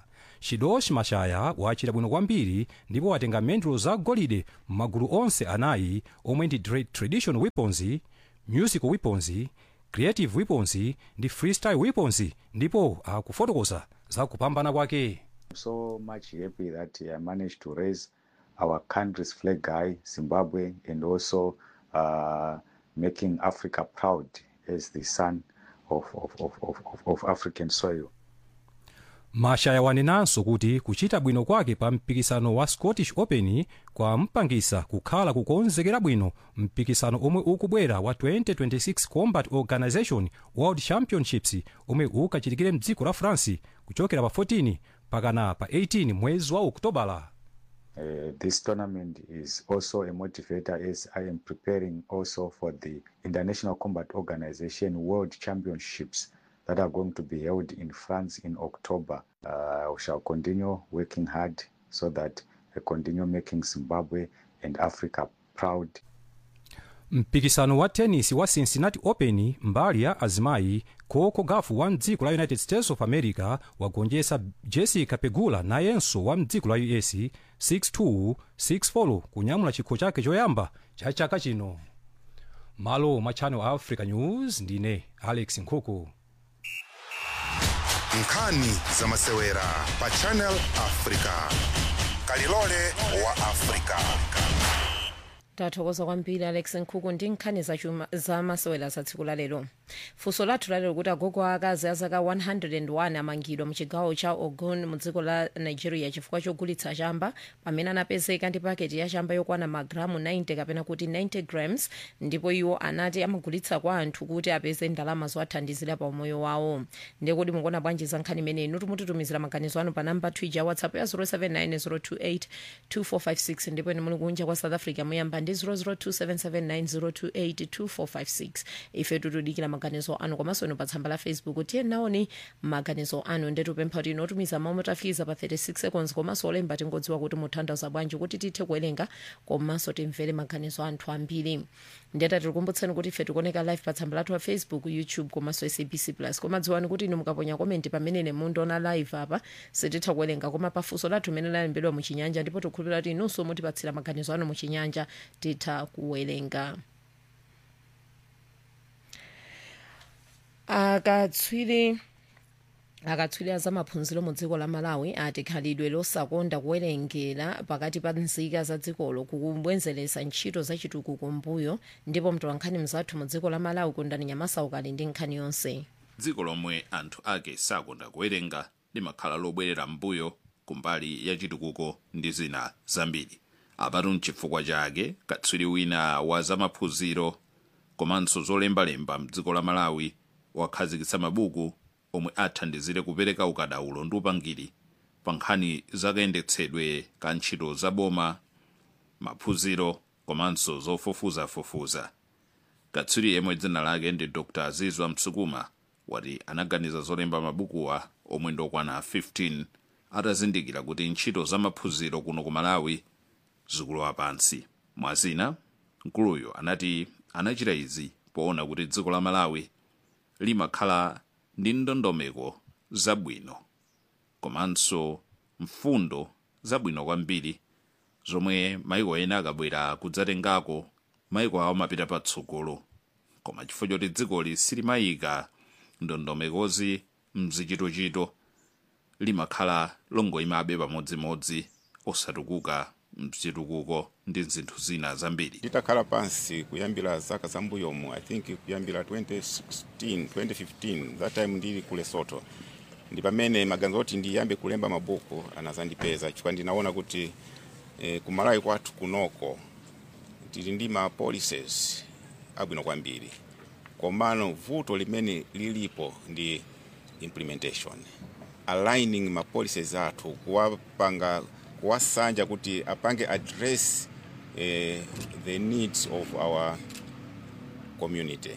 shidosh mashaya wachita bwino kwambiri ndipo watenga mendulo za golide m'magulu onse anayi omwe ndi tra- traditional weapons musical weapons creative weapons ndi freestyle weapons ndipo akufotokoza za kupambana kwake I'm so much happy that I managed to raise our country's flag high, Zimbabwe, and also uh, making Africa proud as the son of, of, of, of, of- of African soil. mashaya wanenanso kuti kuchita bwino kwake pa mpikisano wa scottish open kwampangisa kukhala kukonzekera bwino mpikisano omwe ukubwera wa 2026 combat organization world championships omwe ukachitikire mdziko la france kuchokera pa 14 pakana pa 18 mwezi wa oktobala Uh, this tournament is also a motivator as I am preparing also for the International Combat Organization World Championships that are going to be held in France in October. Uh, we shall continue working hard so that I continue making Zimbabwe and Africa proud. mpikisano wa tennis wa cincinnati open mbali ya azimayi coco gaf wa mdziko la united states of america wagonjetsa jessica pegula nayenso wa mdziko la us 62 64 kunyamula chikho chake choyamba cha chaka chino malo mwa channel africa news ndine alex nkhuku nkhani za masewera pa channel africa kalilole wa africa tathokoza kwambiri alex nkhuku ndi nkhani zachuma za masewera za tsiku la lero funso lathu lalero kuti agogo akazi a zaka 101 amangidwa mu chigawo cha ogun mu dziko la nigeria chifukwa chogulitsa chamba pamene anapezeka ndi paketi ya chamba yokwana magiramu 90 kapena kuti 90 grams ndipo iwo anati amagulitsa kwa anthu kuti apeze ndalama zowathandizira pa umoyo wawo ndiye kuti mukuona bwanji za nkhani imeneyi inu timutitumizira maganizo anu pa namba twija ya whatsapp ya 079 028 ndipo ine muli kunja kwa south africa muyamba ndi 0027790282456 ife tutudikira maganizo anu komanso inu pa tsamba la facebook tiye naoni maganizo anu ndetupempha kuti inotumiza mawu motafikiza pa 36 seconds komanso olemba tingodziwa kuti mutanthauza bwanji kuti tithe kuwerenga komanso timvere maganizo anthu ambiri ndeta tikukumbutsani kuti ife tikuoneka live pa tsamba lathu la facebook youtube komanso sabc plus koma dziwani kuti inu mukaponya komenti pamene mundiona live apa sititha kuwerenga koma pafunso lathu limene lalembedwa muchinyanja ndipo tikukhulupirira kuti inunso mutipatsira maganizo anu muchinyanja titha kuwerenga akatswiri akatswiri a zamaphunziro mu dziko la malawi ati khalidwe losakonda kuwerengera pakati pa nzika za dzikolo kukubwezeretsa ntchito za chitukuko mbuyo ndipo mtolankhani mzathu mu dziko la malawi kundani nyamasa ukali ndi nkhani yonse dziko lomwe anthu ake sakonda kuwerenga limakhala lobwerera mbuyo kumbali ya chitukuko ndi zina zambiri apatu mchifukwa chake katswiri wina wa zamaphunziro komanso zolembalemba mdziko la malawi wakhazikitsa mabuku omwe athandizire kupereka ukadaulo ndi upangiri pa nkhani zakayendetsedwe ka ntchito zaboma maphunziro komanso zofufuzafufuza katswiri yemwe dzina lake ndi dr azizwa msukuma wati anaganiza zolemba mabukuwa omwe ndokwana 15 atazindikira kuti ntchito zamaphunziro kuno ku malawi zikulowa pansi mwazina mkuluyo anati anachita izi poona kuti dziko la malawi limakhala ndi ndondomeko zabwino komanso mfundo zabwino kwambiri zomwe maiko ena akabwera kudzatengako maiko awo amapita patsogolo koma chifukwa choti dzikoli silimayika ndondomekozi mzichitochito limakhala longoyimabe pamodzimodzi osatukuka mchitukuko ndi zinthu zina zambiri titakhala pansi kuyambira zaka zambuyomu i think kuyambira 2016 2015 that time ndili ku lesotho ndi pamene maganizo oti ndiyambe kulemba mabuku anazandipeza chifukwa ndinaona kuti eh, kumalawi kwathu kunoko tili ndi ma policies abwino kwambiri komano vuto limene lilipo ndi implementation aligning ma policies athu kuwapanga kuwasanja kuti apange address eh, the needs of our community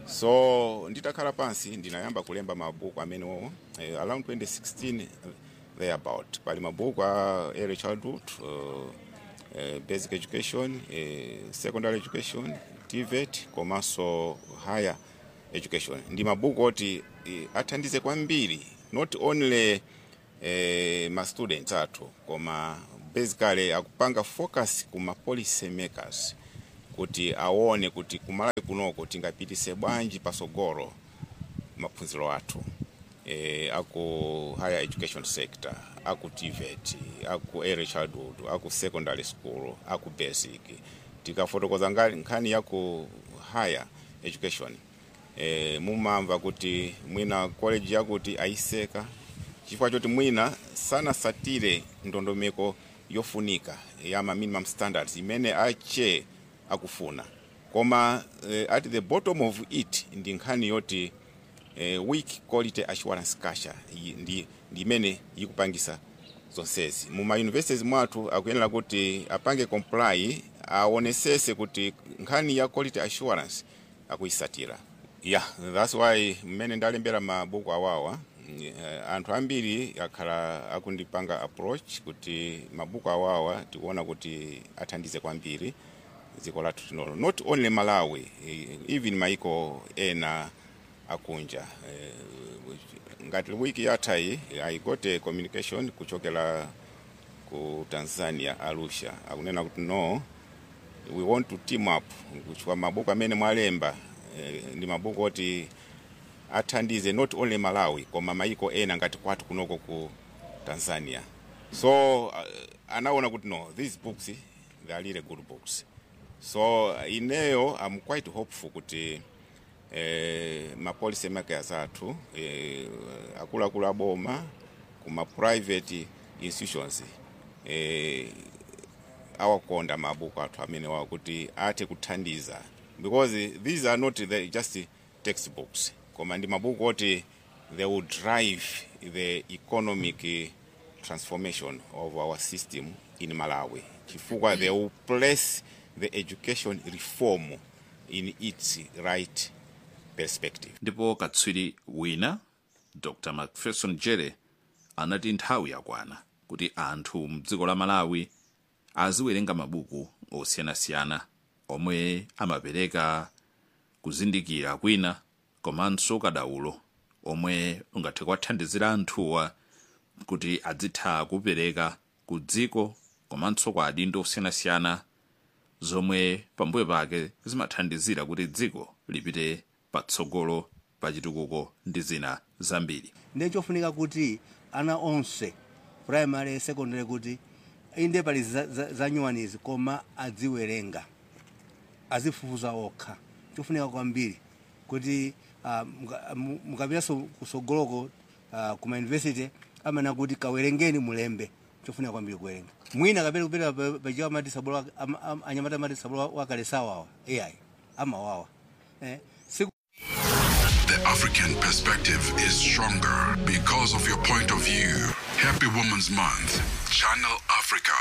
so nditakhala pansi ndinayamba kulemba mabuku amenewo eh, around 2016 thereabout pali mabuku a early childhood uh, uh, basic education uh, secondary education tvet komanso higher education ndi mabuku oti uh, athandize kwambiri not only eh, ma students athu koma basically akupanga focus kuma policy makers kuti aone kuti kumalawi kunoko tingapitise bwanji pasogolo maphunziro athu eh, aku higher education sector aku tvet aku early childhood aku secondary school aku basic tikafotokoza nga- nkhani yaku higher education eh, mumamva kuti mwina college yakuti aiseka chifukwa choti mwina sanasatire ndondomeko yofunika ya ma minimum standards imene ache akufuna koma eh, at the bottom of it ndi nkhani yoti eh, weak quality assurance culture iyi ndi ndi imene ikupangisa zonsezi muma universities mwathu akuyenera kuti apange comply aonesese kuti nkhani ya quality assurance akuyisatira yeah that's why mmene ndalembera mabuku awawa eh, anthu ambiri akhala akundipanga approach kuti mabuku awawa tikuona kuti athandize kwambiri dziko lathu tinolo not only malawi eh, even maiko ena akunja eh, ngati wiki yathayi i got a communication kuchokera ku tanzania arusha akunena kuti no we want to team up kuchukua mabuku amene mwalemba eh, ndi mabuku oti athandize not only malawi koma maiko ena ngati kwathu kunoko ku tanzania so uh, anaona kuti no these books they are really good books so uh, ineyo i'm quite hopeful kuti eh, ma policy makers athu eh, akuluakulu aboma kuma private institutions eh, awakonda mabuku athu amene wawo kuti athe kuthandiza because these are not the, just textbooks koma ndi mabuku oti they will drive the economic eh, transformation of our system in malawi chifukwa they will place the education reform in its right perspective ndipo katswiri wina dr macpherson jere anati nthawi yakwana kuti anthu mdziko la malawi aziwerenga mabuku osiyanasiyana omwe amapereka kuzindikira kwina komanso kadaulo omwe ungathe kuwathandizira anthuwa kuti adzitha kupereka ku dziko komanso kwa adindo osiyanasiyana zomwe pambuyo pake zimathandizira kuti dziko lipite patsogolo pa chitukuko ndi zina zambiri ndiye chofunika kuti ana onse primary secondary kuti inde pali za- za- zanyuwanizi koma adziwerenga azifufuza okha chofunika kwambiri kuti ah, muka- mu- mukapitanso kusogoloko ah, kuma university amana kuti kawerengeni mulembe chofunika kwambiri kuwerenga mwina kapena kupita pa- pachiwa amati sabolo wa- ama- ama- anyamata amati sabolo wakale sawawa ai amawawa eh, siku The African perspective is stronger because of your point of view. Happy Women's Month. Channel Africa.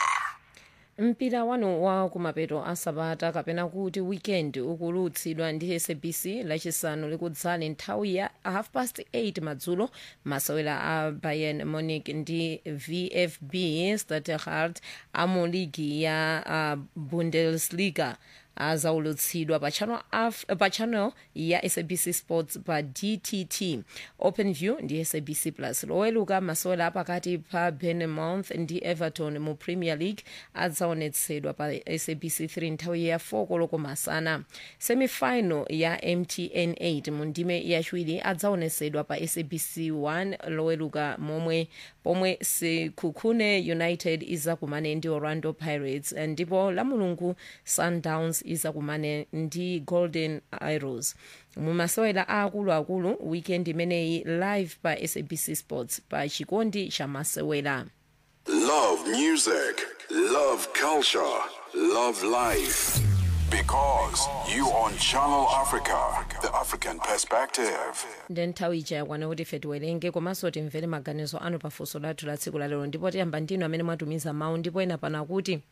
mpira wanu wa kumapeto asabata kapena kuti weekend ukulutsidwa ndi sabc lachisanu likudzali nthawi ya half past 8 madzulo masewera a bayern munich ndi vfb stuttgart amu ligi ya uh, bundesliga azaulutsidwa pa channel, af, pa channel ya sabc sports pa dtt open view ndi sabc plus loweluka masewera apakati pa bournemouth ndi everton mu premier league adzaonetsedwa pa sabc 3 nthawi ya 4 koloko masana semifinal ya mtn 8 mu ndime yachiwiri adzaonetsedwa pa sabc 1 loweluka momwe pomwe sekhukhune united izakumane ndi orlando pirates ndipo la mulungu sundowns izakumane ndi golden arrows mumasewera aakuluakulu weekend imeneyi live pa sabc sports pa chikondi cha masewera Love music, love culture, love life. Because you on Channel Africa, the African perspective. ndi nthawi ija yakwana kuti ife tiwerenge komanso timvere maganizo anu pafunso lathu la tsiku lalero ndipo tiyamba ndinu amene mwatumiza mawu ndipo ena pana kuti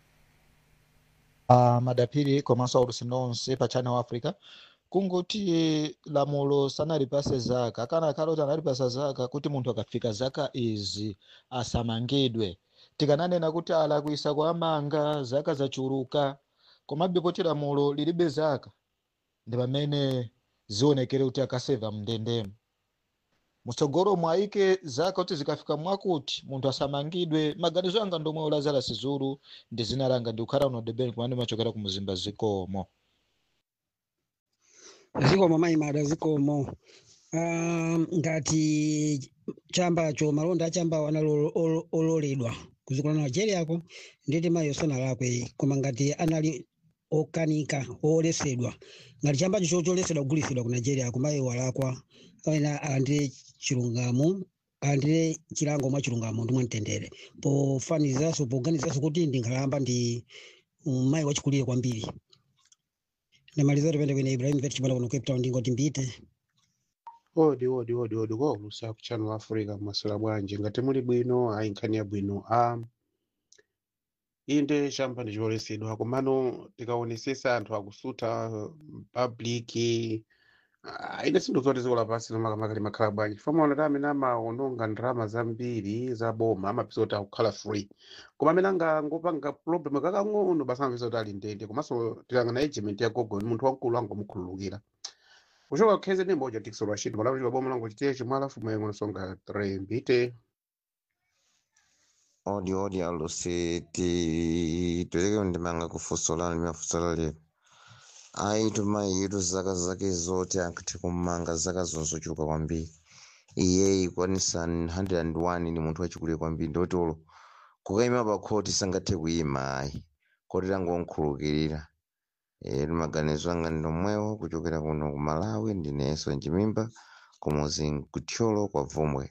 uh, madapiri komanso aulusi nonse pa channel africa kungoti lamulo sanalipase zaka kana kale kuti analipasa zaka kuti munthu akafika zaka izi asamangidwe tikananena kuti alakwisa kwa amanga zaka zachuluka komabe poti lamulo lilibe zaka ndi pamene zionekere kuti akaseva mndendemo mutsogolo mwayike zaka kuti zikafika mwakuti munthu asamangidwe maganizo anga ndomwe lazarus zulu ndi zina langa ndikukhala uno debeni kumene machokera ku muzimba zikomo zikomo maimada zikomo um, ngati chambacho malonda achambawo anali olo- ololedwa kuzikola na nigeriyako nditi mayi sanalakwe koma ngati anali okanika olesedwa ngati chambacho cho cholesedwa kugulisidwa ku nigeria kumayi walakwa ena alandire chilungamo alandire chilango mwa chilungamo ndi mwamtendere pofanizaso poganizanso kuti ndi nkhalamba ndi um, mayi wachikulire kwambiri ndamaliza tipende kwene ibrahim vet chimala kuno cape town ndingoti mbite odi odi odi odi kwa ulusa ku channel africa masula bwanji ngati muli bwino ayi nkhani ya bwino um, inde chamba ndicholesedwa komano tikaonesesa anthu akusuta public ah, ine sindikuti dziko lapansi nomakamaka limakhala bwanji chifukwa maonera amene amaononga ndalama zambiri za boma amapeza kuti akukhala free koma amene angangopanga problem kakang'ono basi amapeza kuti ali ndende komanso tikangana agent ya gogo ni munthu wamkulu angomukhululukira kuchoka kukheze ndi moja tikso lwachito malawi chika boma langu chitiye chimwe alafu mayengo nsonga 3 mbite odi odi alusi ti tuleke ndimanga kufusola ndimafusola lero ayi tumayitu zaka zake zote ankati kumanga zaka zonzochuluka kwambiri iye ikwanisa 101 ni munthu wachikulire kwambiri ndotolo kukayima pa khoti sangathe kuyima ayi khoti langonkhulukirira e maganizo anga ndomwewo kuchokera kuno ku malawi ndineso njimimba kumuzi kutyolo kwa vomwe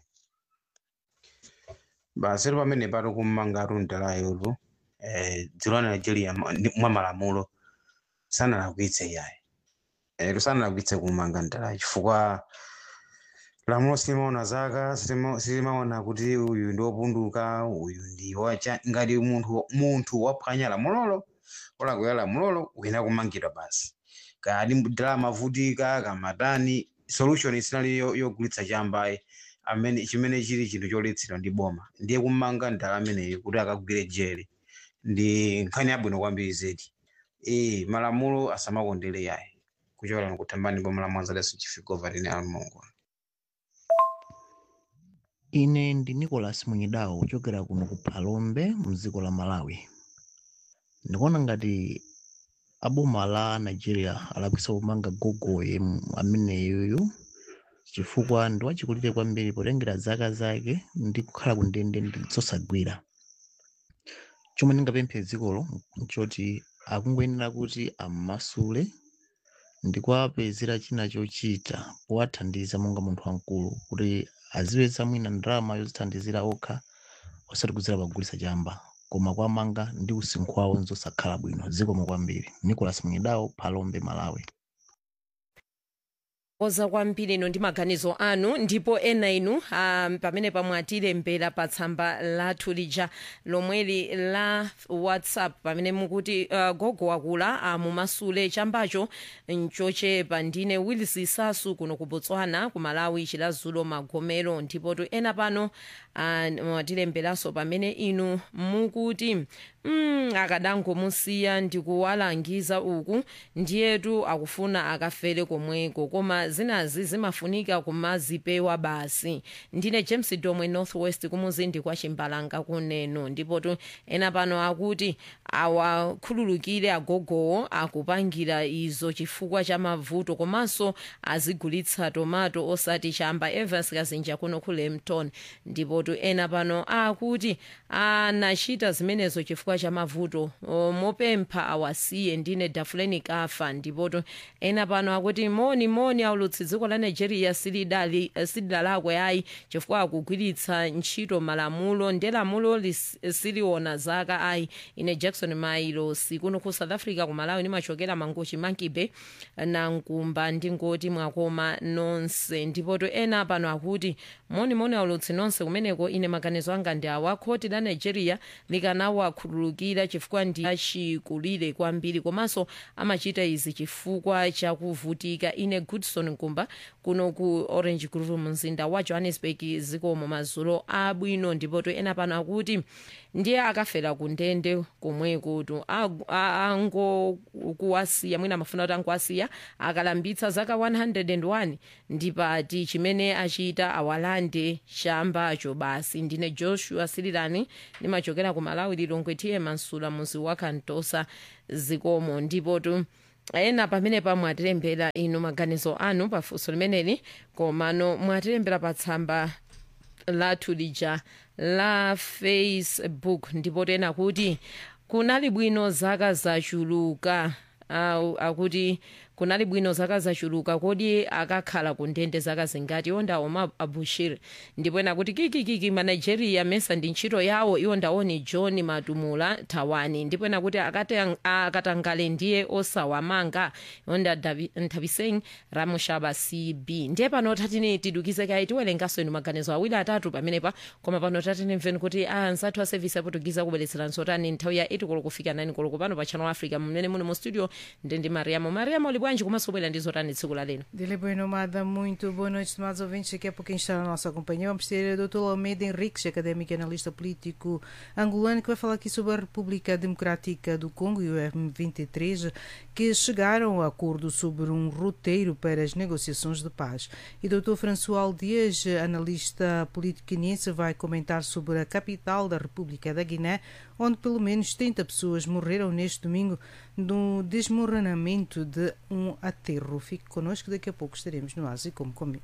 basi ero pamene pato kummanga atundalayotu eh, dziko la nigeria ma- ndi- mwa malamulo sanalakwitse yayi eh, sanalakwitse kummanga ndalayo chifukwa lamulo silimaona zaka silima- silimaona kuti uyu ndi wopunduka uyu ndi wacha ngati munthu munthu waphwanya lamulolo olakwira lamulolo uyena kumangidwa basi kadi ndalama mavutika kamatani solution sinali yo- yogulitsa chambayi amene chimene chili chinthu choletsedwa ndi boma ndiye kumanga ndala ameneyo kuti akagwire jele ndi nkhani yabwino kwambiri zedi e malamulo asamakondere yayi kuchokera kutambani boma la mwanza leso chifukova tine almongo ine ndi nicholas munyidawo kuchokera kuno ku phalombe mdziko la malawi ndikuona ngati aboma la nigeria alakwitsa kumanga gogoye m- ameneyoyo chifukwa ndi wachikulire kwambiri potengera zaka zake ndi kukhala ku ndende ndi zosagwira chomwe ndingapemphe dzikolo nchoti akungoyenera kuti ammasule ndi kuwapezera china chochita powathandiza monga munthu wamkulu kuti azipeza mwina ndalama yozithandizira okha osati kudzera pagulitsa chamba koma kuwamanga ndi usinkhu wawo nzosakhala bwino zikomo kwambiri nicholas munyidawo phalombe malawi oza kwambiri ino ndi maganizo anu ndipo ena inu um, pamene pamwe atilembera pa tsamba lathu lija lomweli la whatsapp pamene mukuti uh, gogo wakula uh, mumasule chambacho nchochepa ndine willis sasu kuno ku botswana ku malawi chilazulo magomero ndipo tu ena pano uh, mwatilemberanso pamene inu mukuti mm, akadangomusiya ndikuwalangiza uku ndiyetu akufuna akafere komweko koma zinazi zimafunika kumazipewa basi ndine james domwe northwest kumuzindi kwa chimbalanga kuneno ndipo tu ena pano akuti awakhululukire agogowo akupangira izo chifukwa cha mavuto komanso azigulitsa tomato osati chamba evans kazinja kuno ku lemton ndipo tu ena pano akuti anachita zimenezo chifukwa cha mavuto O, mopempha awasiye ndine dafuleni kafa ndipo tu ena pano akuti moni moni aulutsi dziko la nigeria silidali silidalakwe ayi chifukwa akugwiritsa ntchito malamulo ndi lamulo lis- siliona zaka ayi ine jackson mailo sikuno ku south africa ku malawi nimachokera mangochi mankibe na nkumba ndingoti mwakoma nonse ndipo to ena pano akuti moni moni aulutsi nonse kumeneko ine maganizo anga ndi awa khoti la nigeria likanawakhululukira amakhululukira chifukwa ndi achikulire kwambiri komanso amachita izi chifukwa chakuvutika ine goodson nkumba kuno ku orange grove mumzinda wa johannesburg zikomo madzulo abwino ndipo to ena pano akuti ndiye akafera ku ndende komweko tu angokuwasiya mwina amafuna kuti angokuwasiya akalambitsa zaka 101 ndipati chimene achita awalande chambacho basi ndine joshua sirilani ndimachokera ku malawi lilongwe tiye mansula muzi wa kantosa zikomo ndipo tu ena pamene pa mwatilembera inu maganizo anu pafunso limeneli komano mwatilembera pa tsamba lathu lija la facebook ndipo tena kuti kunali bwino zaka zachuluka uh, akuti kunali bwino zaka zachuluka kodi akakhala ku ndende zaka zingati iwo ndaoma abushir ndipo ena kuti kikikiki manigeria mesa ndi ntchito yawo iwo ndaoni john matumula thawani ndipo ena kuti akate- akatangale ndiye osawamanga iwo nda Davi- nthapiseng ramushaba cb ndiye pano tatini tidukize kayi tiwerengaso inu maganizo awiri atatu pamenepa koma pano tatini mveni kuti anzathu a service aportugiza kubweretseranso tani nthawi ya 8 koloko kufika 9 koloko pano pa channel africa mmene muli mu studio ndi ndi mariamo mariamo uli bwanji komanso bwera ndizo tani tsiku la leno Dele Boa Nomada, muito boa noite, estimados ouvintes. Daqui a pouquinho está na nossa companhia. Vamos ter o Dr. Almeida Henriques, académico e analista político angolano, que vai falar aqui sobre a República Democrática do Congo e o M23, que chegaram a acordo sobre um roteiro para as negociações de paz. E o Dr. François Dias, analista político guineense, vai comentar sobre a capital da República da Guiné, onde pelo menos 30 pessoas morreram neste domingo no desmoronamento de um aterro. Fique connosco, daqui a pouco estaremos no Ásia como comigo.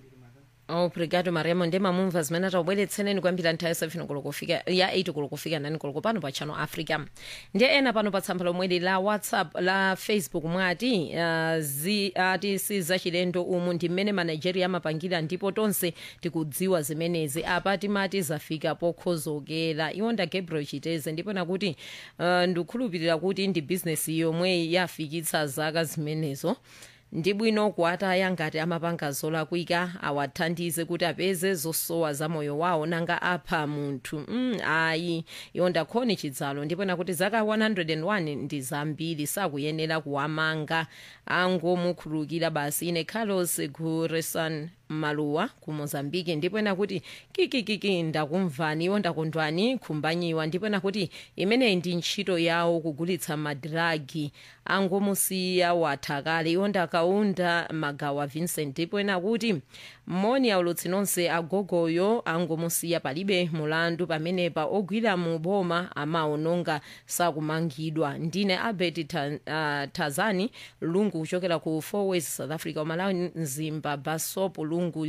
obrigado mariamo ndi mamumva zimene atabweretseneni kwambiri nthawi yasefino koloko kufika ya 8 koloko kufika nani koloko pano pa channel africa ndiye ena pano pa tsamba lomweli la whatsapp la facebook mwati uh, zi, ati si zachilendo umu ndi mmene manigeria amapangira ndipo tonse tikudziwa zimenezi apa timati zafika pokhozokera iwo nda gabriel chiteze ndipo nakuti uh, ndikukhulupirira kuti ndi bizinesi yomwe yafikitsa zaka zimenezo ndi bwino kuwataya ngati amapanga zolakwika awathandize kuti apeze zosowa za moyo wawo nanga apha munthu mm, ayi iwo ndakhoni chidzalo ndipo nakuti zaka 101 ndi zambiri sakuyenera kuwamanga angomukhululukira basi ine carlos guresan maluwa ku mozambiki ndipo nakuti kikikiki ndakumvani iwo ndakondwani khumbanyiwa ndipo nakuti imeneyi ndi ntchito yawo kugulitsa madiragi angomusiya watha kale iwo ndakaunda magawa vincent ndipo nakuti mmoni aulutsi nonse agogoyo angomusiya palibe mulandu pamenepa ogwira mu boma amaononga sakumangidwa ndine albert ta, uh, tazani lungu kuchokera ku four ways south africa umalawi mzimba basop lungu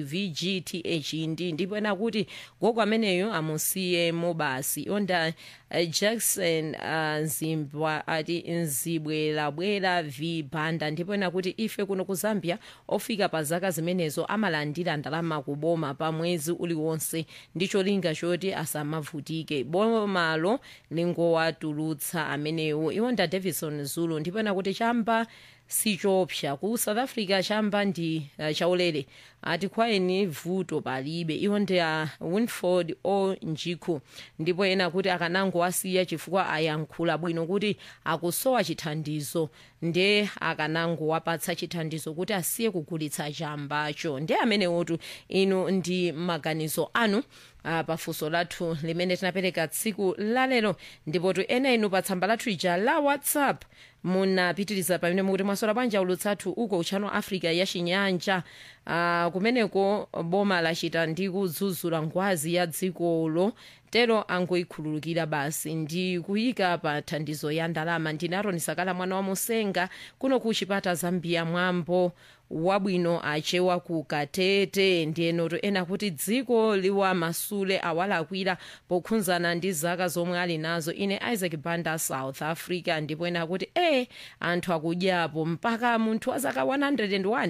vgth ndi ndipo nakuti gogo ameneyo amusiyemo basi onda uh, jackson uh, zimbwa ati nzibwerabwera v banda ndipo nakuti ife kuno ku zambia ofika pa zaka zimenezo amalandira ndalama kuboma pa mwezi uliwonse ndi cholinga choti asamavutike bomalo lingowatulutsa amenewo iwonda davison zulu ndipo nakuti chamba sichopsa ku south africa chamba ndi uh, chaulere ati kwaeni vuto palibe iwo ndi a winford o njikhu ndipo ena kuti akanangowasiya chifukwa ayankhula bwino kuti akusowa chithandizo nde akanangowapatsa chithandizo kuti asiye kugulitsa chambacho ndi amenewotu inu ndi maganizo anu uh, pafunso lathu limene tinapereka tsiku lalero ndipotu ena inu pa tsamba lathu ija la whatsapp munapitiriza pamene mukuti mwasola bwanja ulutsathu uko uchano africa ya chinyanja uh, kumeneko boma lachita ndi kudzudzula ngwazi ya dzikolo tero angoikhululukira basi ndi kuyika pa thandizo ya ndalama ndine aroni sakala mwana wa musenga kuno ku chipata zambia mwambo wabwino achewa ku katete ndiyenoto ena kuti dziko liwa masule awalakwira pokhudzana ndi zaka zomwe ali nazo ine isaac banda south africa ndipo ena kuti e anthu akudyapo mpaka munthu wa zaka 101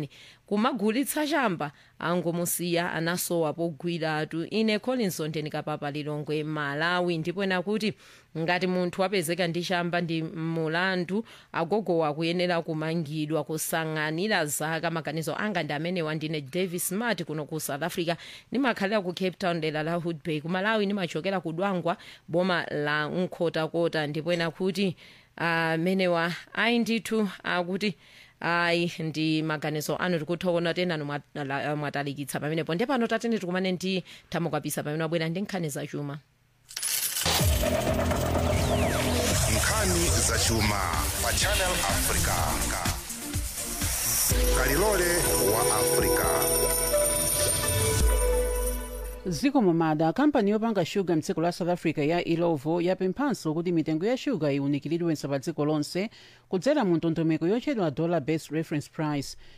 kumagulitsa chamba angomusiya anasowa pogwiratu ine collins ndikapapa lilongwe malawi ndipo ena kuti ngati munthu wapezeka ndi chamba ndi mulandu agogowa akuyenera kumangidwa kusang'anira zaka maganizo anga ndi amenewa ndine davis smart kuno ku south africa ndimakhalira ku cape town dera la hoodbay ku malawi ndimachokera ku dwangwa boma la nkhotakota ndipo ena kuti amenewa ayi ndithu akuti ayi ndi maganizo anu tikuthokoza tenanu mwatala- mwatalikitsa pamenepo ndiye pano tatene tikumane ndi thamo kapisa pamene wabwera ndi nkhani zachuma nkhani zachuma pa channel africa kalilole wa africa ziko momada kampani yopanga shuga mdziko la south africa ya ilovo yapemphanso kuti mitengo ya shuga iwunikiridwenso pa dziko lonse kudzera mu ndondomeko yotchedwa dollar based reference price